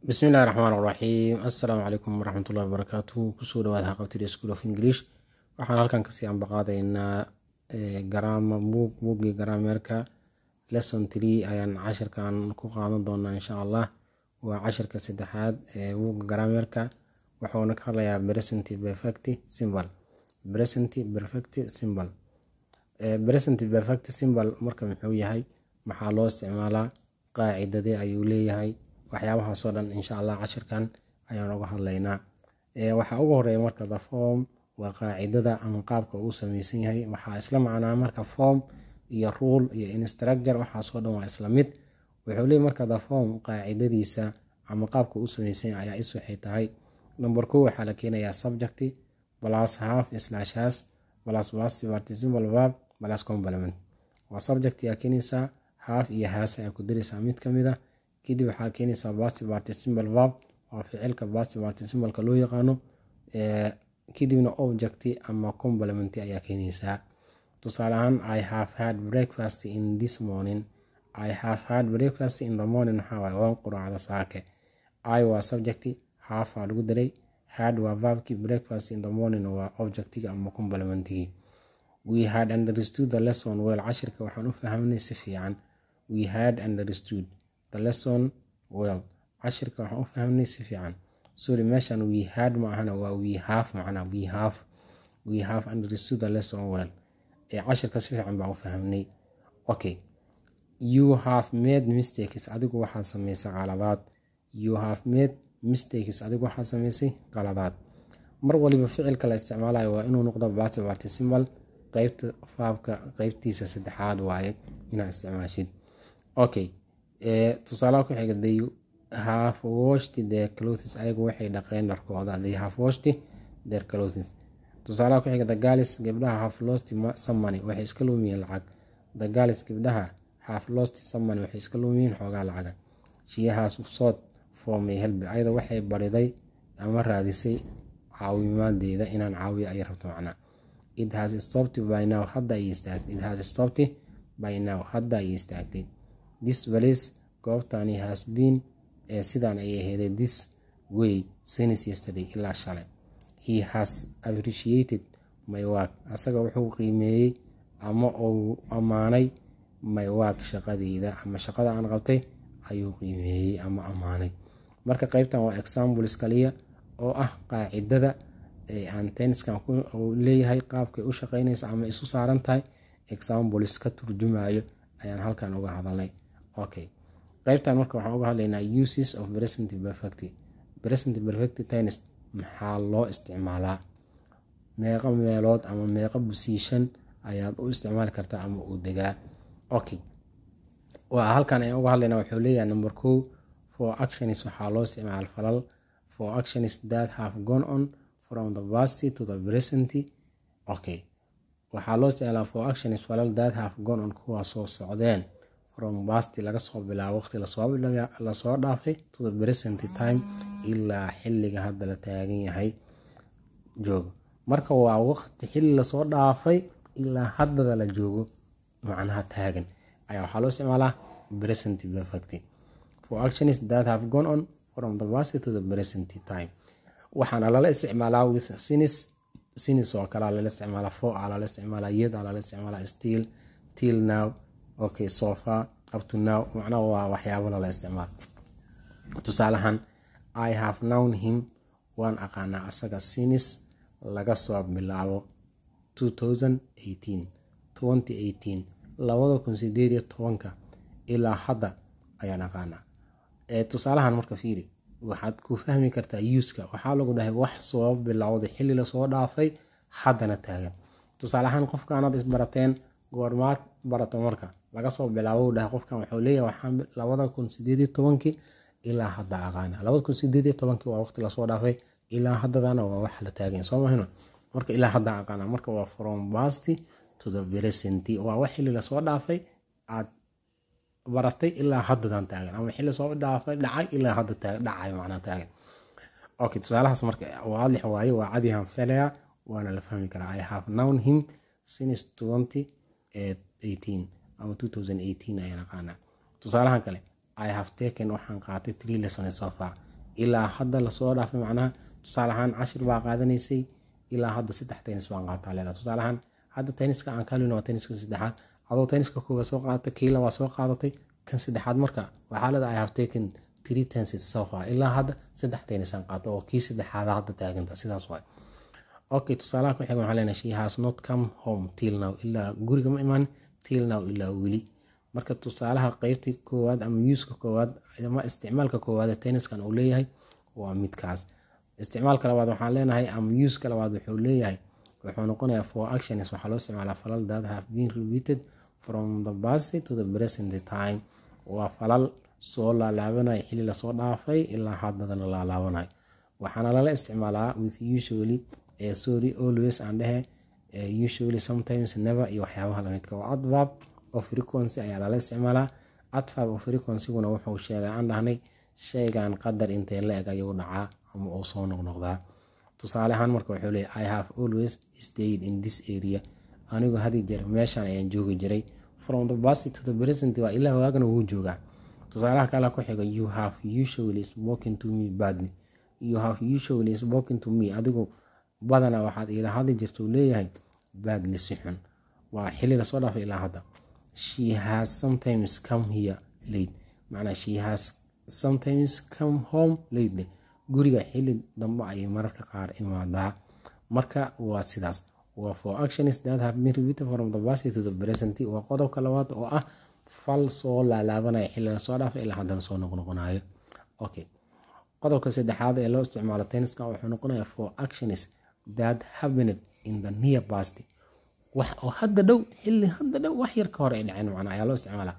bismillahi raxmaan raxiim assalaamu calaykum waraxmatullahi wabarakaatu kusoo dhawaada haqabtida school of english waxaan halkan kasii ambaqaadaynaa garaama buug buuggii garaameerka lesson tree ayaan cashirkan ku qaadan doonaa insha allah waa cashirka saddexaad ee buugga garaameerka wuxuuna ka hadlayaa present perfect symbol present perfect symbol present perfect symbol marka muxuu yahay maxaa loo isticmaalaa qaacidadee ayuu leeyahay waxyaabahaasoo dhan insha allah cashirkan ayaan uga hadlaynaa waxaa ugu horeeya marka the form waa qaacidada ama qaabka uu sameysan yahay waxaa isla macnaa marka form iyo rule iyo instructure waxaasoo dhan waa isla mid wuxuu leey marka the form qaacidadiisa ama qaabka uu sameysan yahay ayaa is waxay tahay number ko waxaa la keenayaa subject plus half slash has plus past participle verb plus complement waa subject yaa keenaysaa half iyo has ayaa ku daraysaa mid kamid a kadib waxaa keenaysaa past participle verb waa ficilka past participleka loo yaqaano kadibna object ama complement ayaa keenaysaa tusaale ahaan i have had breakfast in this morning i have had breakfast in the morning waxaa waaye waan quraacda saake i waa subject half aa lagu daray had waa verbkii breakfast in the morning waa objectiga ama complementigii we had understood the lesson well cashirka waxaan u fahamnay si fiican we had understood the lesson well cashirka waxaan u fahamnay si fiican sorry meeshan we had ma ahana waa we have macnaa we have we have understood the lesson well ee cashirka si fiican baan u fahamnay okay you have made mistakes adigu waxaad samaysay qaladaad you have made mistakes adigu waxaad samaysay qaladaad mar waliba ficilka la isticmaalayo waa inuu noqdo past participle qeybta faabka qeybtiisa saddexaad waaye inaad isticmaashid okay tusaalaha ku xiga they have washed their clothes ayagu waxay dhaqeen dharkooda they have washed their clothes tusaalaha ku xiga the girls gabdhaha have lost some money waxay iska luumiyeen lacag the girls gabdhaha have lost some money waxay iska luumiyeen xoogaa lacaga she has sought for my help ayada waxay bariday ama raadisay caawimaadeeda inaan caawiyo ay rabto macnaa it has stopped by now hadda ay istaagtay it has stopped by now hadda ay istaagtay this place goobtani has been ee sidaan ay aheeday this way since yesterday ilaa shalay he has appreciated my work asaga wuxuu qiimeeyey ama uu ammaanay my work shaqadeyda ama shaqada aan qabtay ayuu qiimeeyey ama ammaanay marka qeybtan waa examples kaliya oo ah qaacidada aan tenniskan leeyahay qaabkay u shaqeynaysa ama isu saaran tahay examples ka turjumayo ayaan halkan uga hadalnay okay qeybtan marka waxaan uga hadlaynaa uses of present perfect present perfect tennis maxaa loo isticmaalaa meeqa meelood ama meeqa position ayaad u isticmaali kartaa ama uu degaa okay waa halkan ayaan uga hadlaynaa wuxuu leeyahay number co for actions waxaa loo isticmaala falal for actions that have gone on from the past to the present okay waxaa loo isticmaalaa for actions falal that have gone on kuwaa soo socdeen from past laga soo bilaabo waqti lasoo dhaafay to the present time ilaa xilliga hadda la taagan yahay joogo marka waa waqti xilli lasoo dhaafay ilaa haddada la joogo macnaha taagan ayaa waxaa loo isticmaalaa present perfect for actions that have gone on from the past to the present time waxaana lala isticmaalaa with sinis sinis oo kalea lala isticmaalaa for a lala isticmaalaa yad a lala isticmaalaa still till now okay sofa up to now macnaha waa waxyaabo lala isticmaalo tusaalahan i have known him waan aqaanaa asaga sinis laga soo bilaabo labada kun sideed iyo tobanka ilaa hadda ayaan aqaanaa tusaalahan marka fiiri waxaad ku fahmi kartaa yuuska waxaa lagu dhahay wax soo bilowday xilli lasoo dhaafay haddana taagan tusaaleahaan qofkaanaad isbarateen goormaad barato marka laga soo bilaabo dhahay qofkan wuxuu leeyahay waxaan labada kun sideed iyo tobankii ilaa hadda aqaana labada kun sideed iyo tobankii waa waqti lasoo dhaafay ilaa haddadana waa wax la taagan soo mahino marka ilaa hadda aqaana marka waa from past to the present waa wax xilli lasoo dhaafay aad baratay ilaa haddadan taagan ama xilli soo dhaafay dhacay ilaa hadda dhacay macnaa taagan okay tusaalahaas marka waadix waaye waa cadihan felaya waana la fahmi karaa i have known him since twenty eighteen ama two thousand eighteen ayaan aqaanaa tusaalahan kale i have taken waxaan qaatay three lessons so far ilaa hadda lasoo dhaafay macnaha tusaale ahaan cashir baa qaadanaysay ilaa hadda saddex tennis baan qaataa leedahay tusaale ahaan hadda tenniska aan kalin waa tenniska saddexaad adoo tenniska koowaad soo qaadatay kiila waa soo qaadatay kan saddexaad marka waxaa leedahay i have taken three tenses so far ilaa hadda saddex tennis aan qaato oo kii saddexaada hadda taaganta sidaas waay okay tusaalaha ku xiga waxaan leenahay she has not come home till now ilaa guriga ma imaan till now ilaa weli marka tusaalaha qeybta koowaad ama yuuska koowaad ama isticmaalka koowaad tenniskan uu leeyahay waa midkaas isticmaalka labaad waxaan leenahay ama yuuska labaad wuxuu leeyahay wuxuu noqonayaa for actions waxaa loo isticmaalaa falal that have been repeated from the past to the present time waa falal soo laalaabanaya xili lasoo dhaafay ilaa haddadana laalaabanay waxaana lala isticmaalaa with usually sorry always aan dhehe usually sometimes never iyo waxyaabaha lamidka waa adverb of frequency ayaa lala isticmaalaa adverb of frequencyguna wuxuu sheegay aan dhahnay shaygan qadar intee la eg ayuu dhacaa ama uu soo noqnoqdaa tusaale ahaan marka wuxuu leeya i have always stayed in this area anigu hadi jeer meeshan ayaan joogi jiray from the past to the present waa ilaa waagana wuu joogaa tusaalaha kale ku xiga you have usually spoken to me badly you have usually spoken to me adigu badana waxaad ila hadli jirta uu leeyahay badly si xun waa xili lasoo dhaafay ilaa hadda she has sometimes come here late macnaa she has sometimes come home lately guriga xili dambe ayay mararka qaar imaadaa marka waa sidaas waa for actions that have been repeated from the past to the present waa qodobka labaad oo ah fal soo laalaabanaya xili lasoo dhaafay ilaa haddana soo noqnoqonayo okay qodobka saddexaad ee loo isticmaalo tenniska wuxuu noqonayaa for actions that happened in the near past wax oo hadda dhow xili hadda dhow wax yar ka hor ay dhaceen macnaa ayaa loo isticmaalaa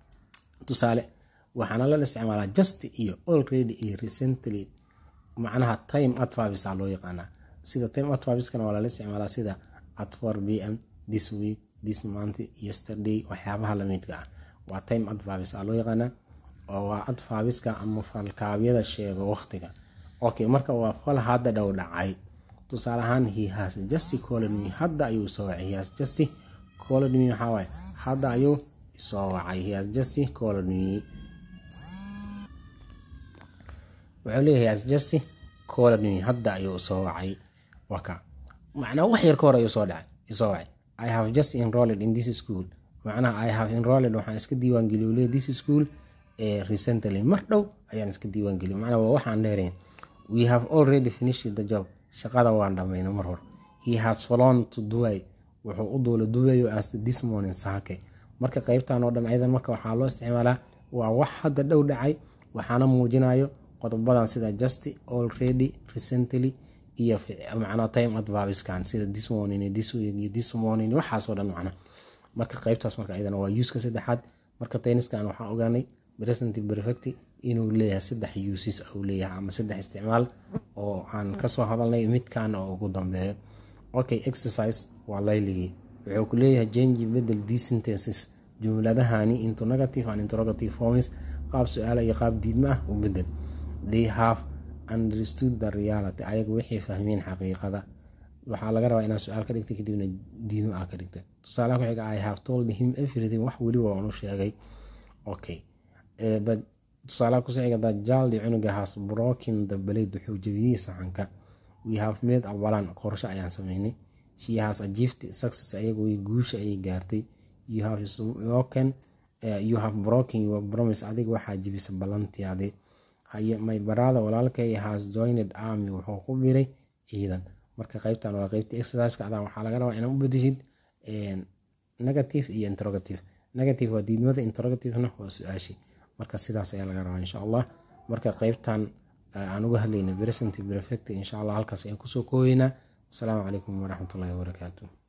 tusaale waxaana lala isticmaalaa just iyo already iyo recently macnaha time adverbs aa loo yaqaanaa sida time adverbskana waa lala isticmaalaa sida at 4 b m this week this month yesterday waxyaabaha lamidka ah waa time adverbs aa loo yaqaanaa oo waa adverbiska ama falkaabyada sheego waqtiga okay marka waa fal hadda dhow dhacay tusaale ahaan he has just called me hadda ayuu soo wacay he has just called me waxaa waaye hadda ayuu soo wacay he has just called me wuxuu leeyahay has just called me hadda ayuu soo wacay waka macnaa wax yar ka hor ayuu soo dhacay soo wacay i have just enrolled in this school macnaha i have enrolled waxaan iska diiwaangeliyo leeyahay this school recently mar dhow ayaan iska diiwaangeliyo macnaa waa waxaan dheerayn we have already finished the job shaqada waan dhamayna mar hor he has flown to dubai wuxuu u duula dubayo as this morning saake marka qeybtan oo dhan ayadan marka waxaa loo isticmaalaa waa wax hadda dhow dhacay waxaana muujinayo qodobadan sida just already recently iyo macnaa time adverbskan sida this morning iyo this week iyo this morning waxaasoo dhan macna marka qeybtaas marka ayadana waa uska saddexaad marka tenniskan waxaan ogaanay present perfect inuu leeyahay saddex uses uu leeyahay ama saddex isticmaal oo aan kasoo hadalnay midkan oo ugu dambeeyo okay exercise waa layligii wuxuu ku leeyahay jangi bedel d sentences jumladahani into negative and interrogative forms qaab su-aala iyo qaab diidma ah u bedel they have understood the reality ayagu waxay fahmeen xaqiiqada waxaa laga rabaa inaad su-aal ka dhigta kadibna diidmo ah ka dhigta tusaalaha ku xiga i have told him everything wax weliba waan u sheegay okay tusaalaha kusixiga dajaldi cunugahaas brokin the blade wuxuu jebiyey saxanka we have made awalan qorsho ayaan sameynay she has achieved success ayagu guusha ayay gaartay you have spoken you have broken your promise adiga waxaa jebisa ballantiadi haye my brother walaalkay has joined army wuxuu ku biray ciidan marka qeybtan waa qeybta exerciseka adaa waxaa laga rabaa inaad u bedeshid negative iyo interrogative negative waa diidmada interrogativena waa su-aashi marka sidaas ayaa laga rabaa insha allah marka qeybtan aan uga hadlayna present perfect insha allah halkaas ayaan kusoo koobeynaa wasalaamu calaykum waraxmatullahi wabarakaatu